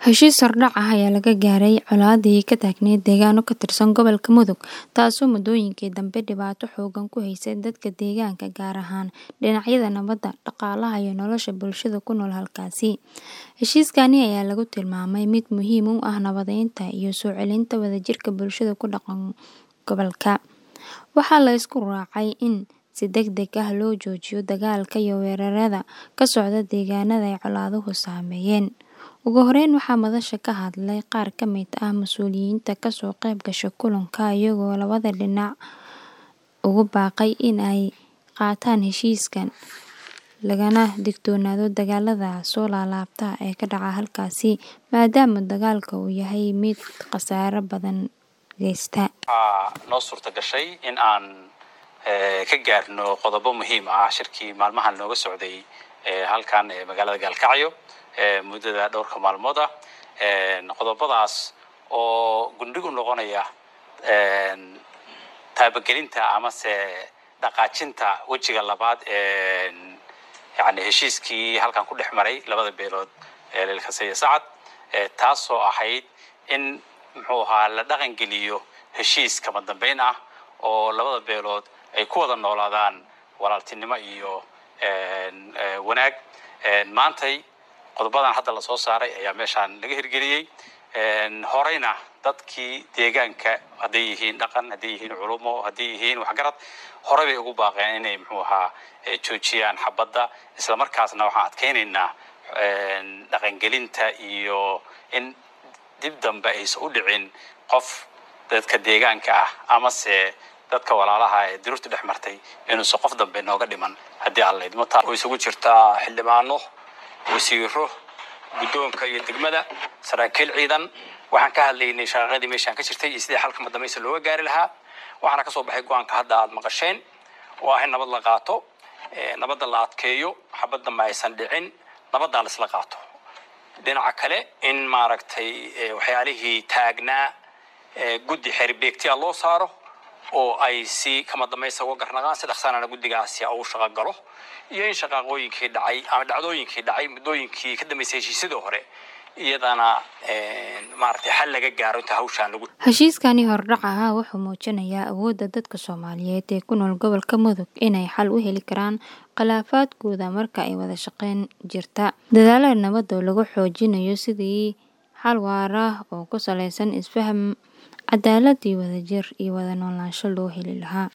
Heshiis hordhac ah ayaa laga gaaray colaadii ka taagneyd deegaano ka tirsan gobolka Mudug, taasoo muddooyinkii dambe dhibaato xooggan ku haysay dadka deegaanka, gaar ahaan dhinacyada nabadda, dhaqaalaha iyo nolosha bulshada ku nool halkaasi. Heshiiskani ayaa lagu tilmaamay mid muhiim u ah nabadeynta iyo soo celinta wadajirka bulshada ku dhaqan gobolka. Waxaa la isku raacay in si degdeg ah loo joojiyo dagaalka iyo weerarada ka socda deegaanada ay colaaduhu saameeyeen. Ugu horeyn, waxaa madasha ka hadlay qaar ka mid ah mas'uuliyiinta ka soo qayb gashay kulanka, iyagoo labada dhinac ugu baaqay in ay qaataan heshiiskan, lagana digtoonaado dagaalada soo laalaabta ee ka dhaca halkaasi, maadaama dagaalka uu yahay mid khasaare badan geysta. Waxaa noo suurta gashay in aan ka gaarno qodobo muhiim ah shirkii maalmahan nooga socday halkan ee magaalada Gaalkacyo muddada dhowrka maalmood ah qodobadaas oo gundhig u noqonaya taabagelinta amase dhaqaajinta wejiga labaad ee yani heshiiskii halkan ku dhex maray labada beelood ee Leelkase iyo Sacad taasoo ahayd in muxuu ahaa la dhaqangeliyo heshiis kama dambeyn ah oo labada beelood ay ku wada noolaadaan walaaltinimo iyo wanaag maantay qodobadan hadda la soo saaray ayaa meeshaan laga hirgeliyey horeyna dadkii deegaanka hadday yihiin dhaqan hadday yihiin culumo hadday yihiin waxgarad horey bay ugu baaqeen inay muxuu ahaa joojiyaan xabadda isla markaasna waxaan adkeynaynaa dhaqangelinta iyo in dib dambe aysan u dhicin qof dadka deegaanka ah amase dadka walaalaha ee diruurta dhex martay inuusan qof dambe nooga dhiman haddii aan laydmo taa oo isugu jirtaa xildhibaano wasiiro guddoonka iyo degmada saraakiil ciidan waxaan ka hadlaynay shaqaqadii meeshaan ka jirtay iyo sidii xalka madambaysa looga gaari lahaa waxaana kasoo baxay go-aanka hadda aad maqasheen oo ah in nabad la qaato nabadda la adkeeyo xabad dambe aysan dhicin nabaddaa la isla qaato dhinaca kale in maaragtay waxyaalihii taagnaa guddi xeerbeegtiya loo saaro oo ay si kama dambaysa uga garnaqaan si dhaqsanana guddigaasi uu shaqo galo iyo in shaqaaqooyinkii dhacay ama dhacdooyinkii dhacay muddooyinkii ka dambeysay heshiisyadii hore iyadana maaragtay xal laga gaaro inta hawshaan lagu Heshiiskani hordhac ah wuxuu muujinayaa awoodda dadka Soomaaliyeed ee ku nool gobolka Mudug inay xal u heli karaan khilaafaadkooda marka ay wada shaqayn jirta. Dadaallada nabadda oo lagu xoojinayo sidii xal waara oo ku saleysan isfaham, cadaalad iyo wadajir iyo wada noolaansho loo heli lahaa.